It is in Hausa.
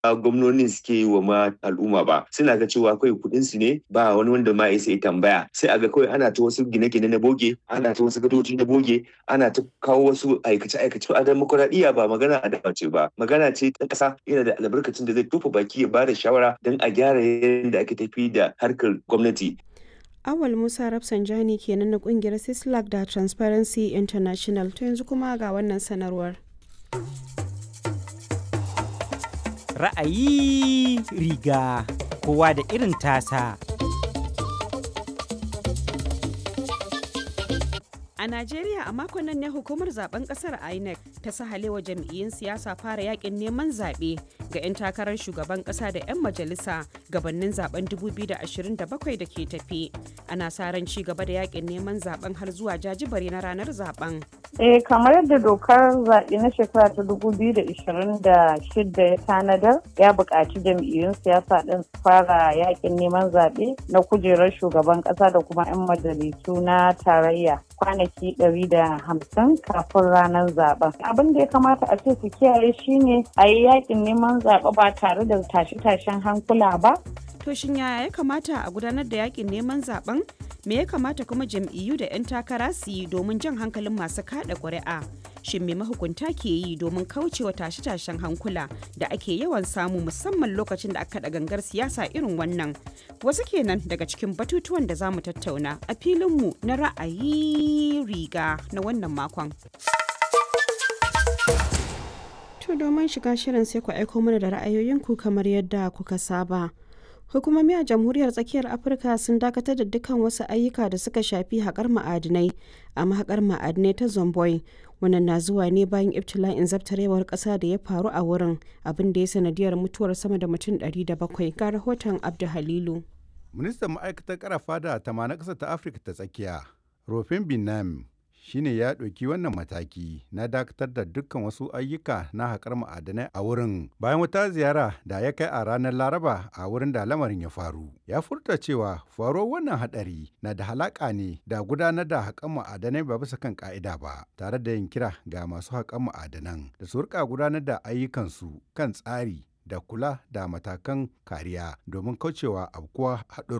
gwamnonin suke yi wa ma al'umma ba suna ga cewa kawai kuɗin su ne ba wani wanda ma ya tambaya sai a ga kawai ana ta wasu gine-gine na boge ana ta wasu gadoji na boge ana ta kawo wasu aikace-aikace a demokuraɗiyya ba magana a ce ba magana ce ta ƙasa yana da albarkacin da zai tofa baki ya bada shawara don a gyara yadda ake tafi da harkar gwamnati Awal Musa Rafsanjani kenan na kungiyar Sislak da Transparency International to yanzu kuma ga wannan sanarwar. Ra'ayi riga kowa da irin tasa. A Najeriya a makon nan ne hukumar zaben kasar INEC ta sahalewa jam'iyyun siyasa fara yakin neman zaɓe ga 'yan takarar shugaban ƙasa da 'yan majalisa gabanin zaben 2027 da ke tafi. Ana sa ran ci gaba da yakin neman zaben har zuwa jajibare na ranar zaben. Eh kamar yadda dokar zaɓe na shekara ta 2026 ya tanadar ya buƙaci jam'iyyun siyasa ɗin su fara yakin neman zaɓe na kujerar shugaban ƙasa da kuma 'yan majalisu na tarayya kwanaki 150 kafin ranar zaben. Abin da ya kamata a ce su kiyaye shine a yi yakin neman zaɓe ba tare da tashe-tashen hankula ba. To shin yaya ya kamata a gudanar da yakin neman zaben? Me ya kamata kuma jam'iyyu da 'yan takara su yi domin jan hankalin masu kada ƙuri'a? Shin me mahukunta ke yi domin kaucewa tashe-tashen hankula da ake yawan samu musamman lokacin da aka kaɗa gangar siyasa irin wannan? Wasu kenan daga cikin batutuwan da za mu tattauna a filinmu na ra'ayi riga na wannan makon. To domin shiga shirin sai ku aiko mana da ra'ayoyinku kamar yadda kuka saba. Hukumomi a Jamhuriyar Tsakiyar Afirka sun dakatar da dukkan wasu ayyuka da suka shafi haƙar ma'adinai a mahaƙar ma'adinai ta Zomboy. Wannan na zuwa ne bayan ibtila'in zabtarewar ƙasa da ya faru a wurin abin da ya sanadiyar mutuwar sama da mutum 700 ga rahoton Abdu Halilu. Ministan ma'aikatar karafa da tamanin ƙasar ta Afirka ta tsakiya, Rofin Binam, shine ya ɗauki wannan mataki na dakatar da dukkan wasu ayyuka na haƙar ma'adanai a wurin bayan wata ziyara da ya kai a ranar laraba a wurin da lamarin ya faru ya furta cewa faruwar wannan haɗari na da halaƙa ne da gudanar da haƙar ma'adanai ba bisa kan ƙa'ida ba tare da yin kira ga masu haƙar ma'adanan da su rika gudanar da ayyukansu kan tsari da kula da matakan kariya domin kaucewa abkuwa haɗurra